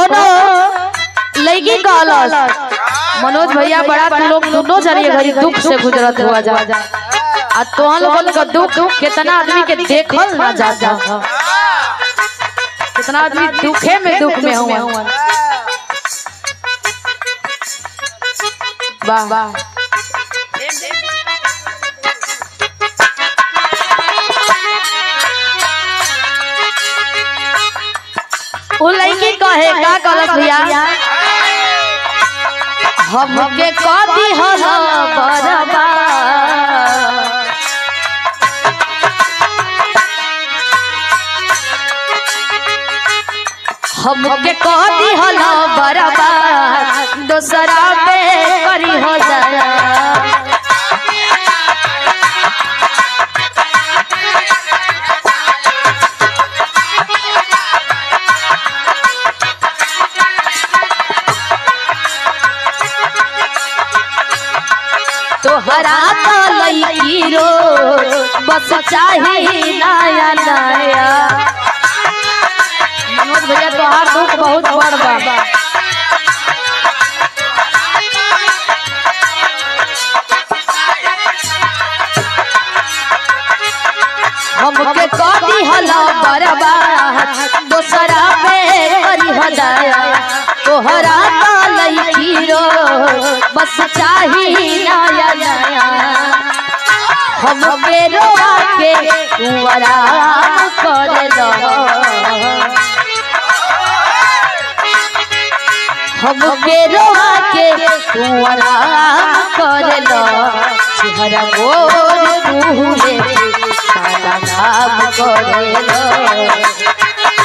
कोनो लड़की कहलस मनोज भैया बड़ा तू लोग दोनों जरिए घड़ी दुख से गुजरत हुआ जा आ तोहन लोगन का दुख कितना आदमी के देखल ना जाता कितना आदमी दुखे में दुख में हुआ वाह वाह उ लड़की कहे का कहलस भैया हमके कदी हल बरबा हमके कदी हल बरबा दोसरा पे करी हो जाया तोहरा तो लईकी रो बस चाही नया नया मनोज भैया तोहार दुख बहुत बड़ बा हमके कदी हला बरबा दोसरा पे करी हो जाया तोहरा तो लईकी रो बस चाही नया नया हमके रोआ के तू आराम कर लो हमके रोआ के तू आराम कर लो चेहरा गोर मुँहे सारा काम करे लो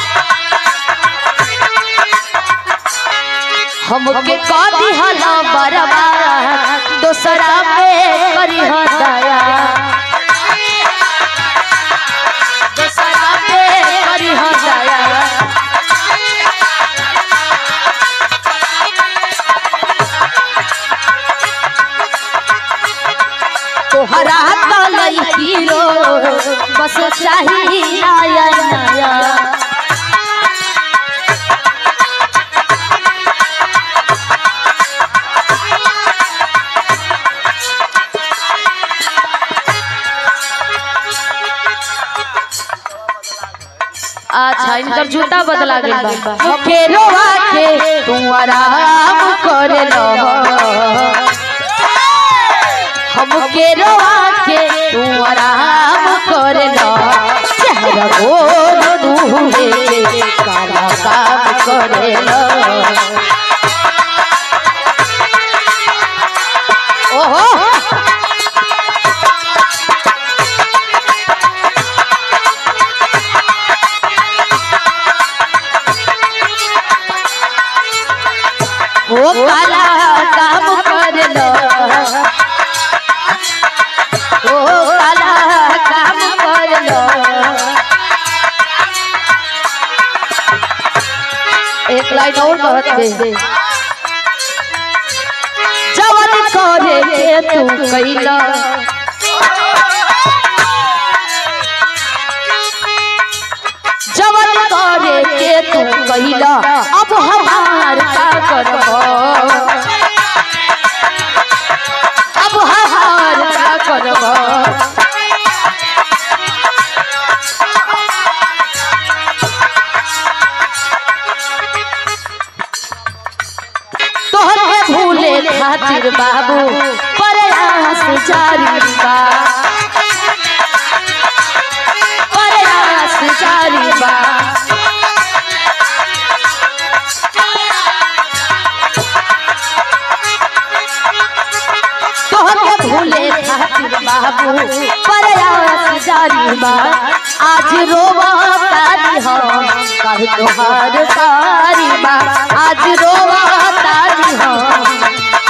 हमके कदी हला बरबा दोसरा पे करी हो दया दोसरा पे करी हो दया तोहरा तो लईकी रो बस चाही नया नया अच्छा इनकर जूता बदला गइल बा हमके रोवा के तू आराम कर लो हमके रोवा के तू आराम कर लो चेहरा गोर दूहे काला काम करे लो ओहो ओ काला काम कर लो ओ काला काम कर लो एक लाइन और कहत दे जवन करे के तू कैला जवन करे के तू कैला अब हमार का करबो अब हमार का करबो तोहरे भूले खातिर बाबू प्रयास जारी बा प्रयास जारी बा तोहरे भूले खातिर बाबू प्रयास जारी बा आज रोवा तारी हम कह तोहार तारी बा आज रोवा तारी हम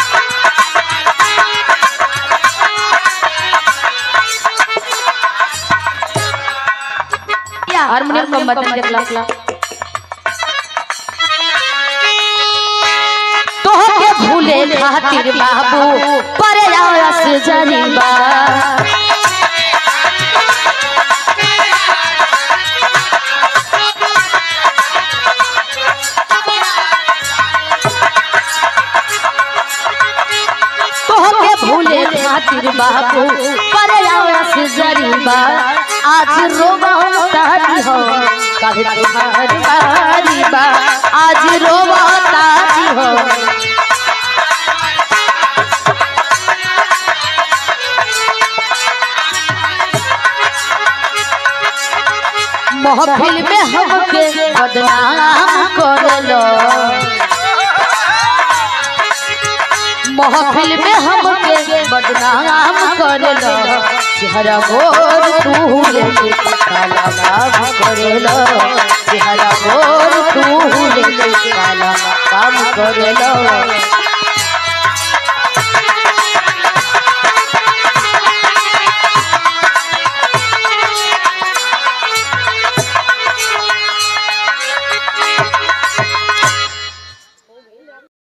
हारमोनियम को बटन देखला तोहके भूले खातिर बाबू प्रयास जरीबा खातिर बाबू पर आवास जरीबा आज रोवा तारी हो कल तुम्हार बारी बा आज रोवा तारी हो महफिल में हमके बदनाम करलो महफिल में हमके बदनाम करलो चेहरा गोर तू लेके काला काम करेलो चेहरा गोर तू लेके काला काम करेलो